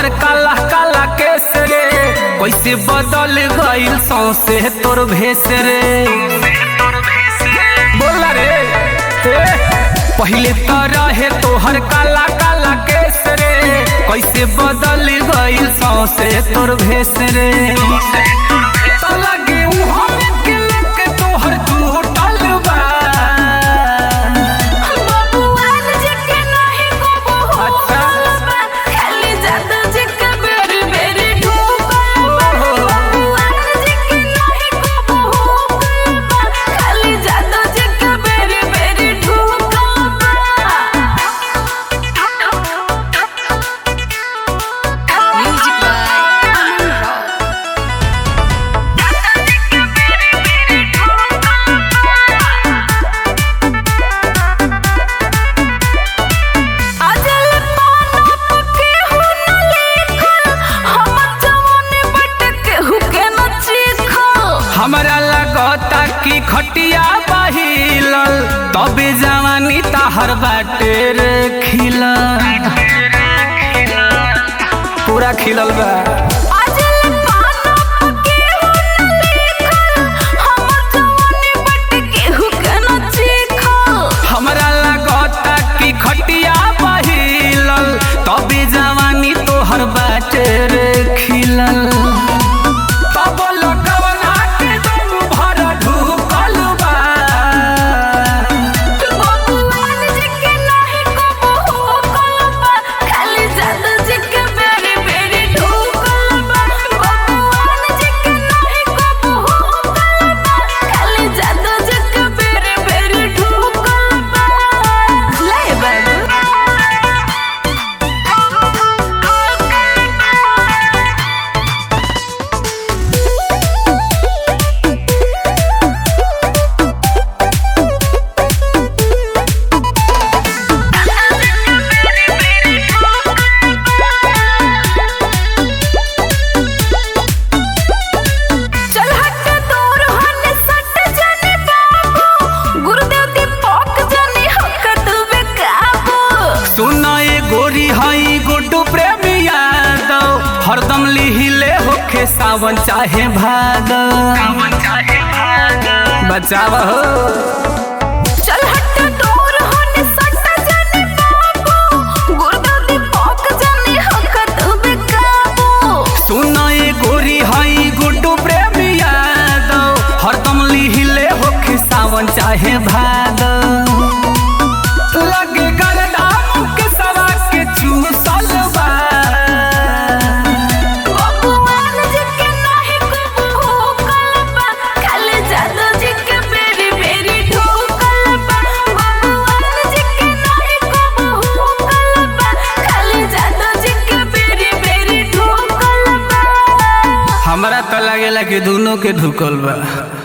तोहर काला काला केस रे कैसे बदल गइल सौसे तोर भेस रे बोला रे ए, पहिले तो रहे तोहर काला काला केस रे कैसे बदल गइल सौसे तोर भेस रे तो लगे उहाँ में के लेके तोहर टूटल बा बबुआन जी के नाही को अच्छा। बा खाली जादू जी के बेरी बेरी ठोकल बा बबुआन जी के नाही को बा खाली जादू जी के बेरी बेरी ठोकल बा म्यूजिक बाय अमन रॉक अजल पाना पके हो न लेखल हम जवानी बट के हु के न चीखल हमरा लगता कि खटिया बहिलल तबे जवानी ताहर बाटे रे खिलल पूरा खिलल बा अजल पाना पके हो न लेखल हम जवानी बट के हु के न चीखल हमरा लगता कि खटिया बहिलल तबे जवानी तोहर बाटे रे खिलल तब लगवना के दम भर ढुकल बा बबुआन जी के नाही को हो कलबा खाली जादू जी के बेरी बेरी ठोकल बा बबुआन जी के नाही को हो कलबा खाली जादू जी के बेरी बेरी ठोकल बा ले बाबू चल हट दूर हन सट जाने बाबू गुरुदेव दी पोक जाने हकत बेकाबू सुना ये गोरी हई गुड्डू प्रेमी यादव हरदम लिहिले होखे सावन चाहे भादव बचाव हो चल हट दूर हन सट जाने बाबू गुरुदेव दी पोक जाने हकत बेकाबू सुना ये गोरी हई गुड्डू प्रेमी यादव हरदम लिहिले होखे सावन चाहे भादव लगे गरदाम के सवा के चूसल बा बबुआन जी के नाही को हो कलबा खाली जादू जी के बेरी बेरी ठोकल बा बबुआन जी के नाही को हो कलबा खाली जादू जी के बेरी बेरी ठोकल बा हमरा तो लागेला कि दोनों के ढुकल बा